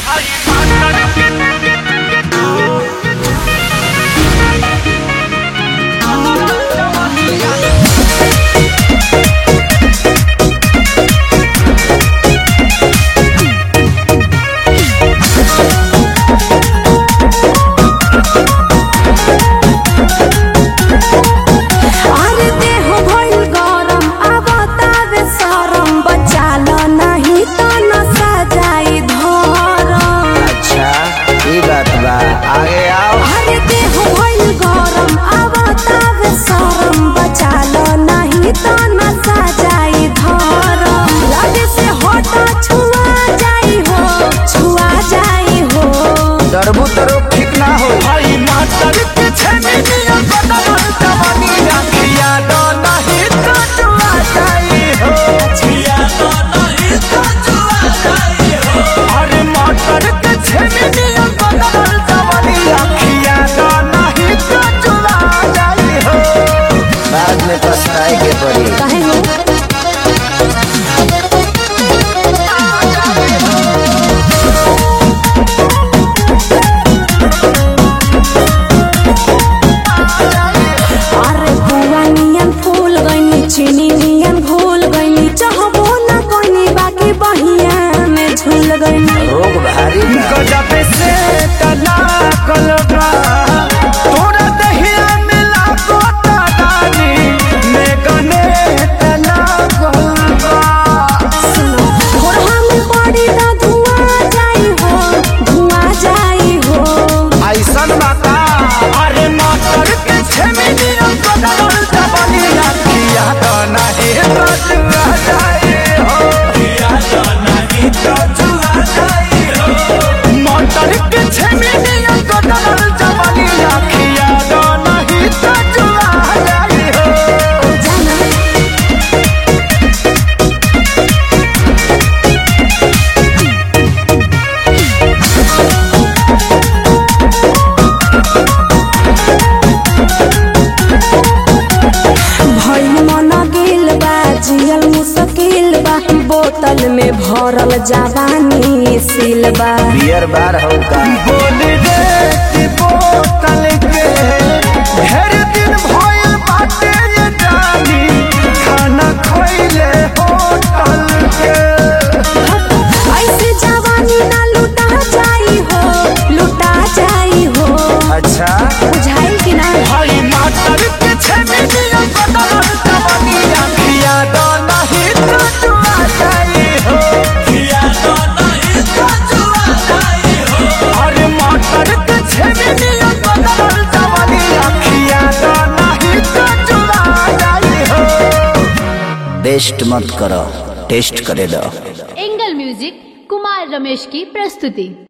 अरे देह भइल गरम अब तावे सरम बचाल नाही त नसा जाई धरम अच्छा ई बात बा आगे आओ अरे देह भइल गरम अब तावे सरम बचाल नाही त नसा जाई धरम लगे से हटा छुआ जाई हो छुआ जाई हो डरबू तरो ठीक ना हो भाई मास्टर के छेनी नियम बदल जवानी रखिया दो नहीं तो जुआ जाई हो छिया दो नहीं तो जुआ जाई हो अरे मास्टर के छेनी नियम बदल जवानी रखिया दो नहीं तो जुआ जाई हो बाद में पछताए के पड़ी काहे हो अरे बुआ नियन फूल गईनी चीनी नियन घोल गईनी चाहबो ना कोनी बाकी बहिया में झूल गईनी रोग भारी बा गजब से तना कलबा तोरा दहिया मिला गोता दानी में गने तना कलबा सुनो घोरहा में पड़ी ना धुआं जाई हो धुआं जाई हो ऐसन बाता अरे मास्टर के छेमी नियम बदल जवानी रखिया तो नहीं तो जुआ जाए हो किया तो नहीं तो जुआ जाए हो मास्टर के छेमी नियम बदल जवानी रखिया तो नहीं तो जुआ जाए हो जाना भइल मन गेल बा जियल मुश्किल बा बोतल में भरल जवानी सिल बा बियर बार हो का बोल रे कि बोतल के ढेर दिन भइल बाटे ये जानी खाना खइले होटल के ऐसे जवानी ना लुटा जाई हो लुटा जाई हो अच्छा बुझाइल कि ना भाई मास्टर के छेमी नियम बदल जवानी रखिया दो नहीं तो जुआ जाई हो किया दो नहीं तो जुआ जाई हो अरे मास्टर के छेमी नियम बदल जवानी रखिया दो नहीं तो जुआ जाई हो बेस्ट मत करो टेस्ट करे दो एंगल म्यूजिक कुमार रमेश की प्रस्तुति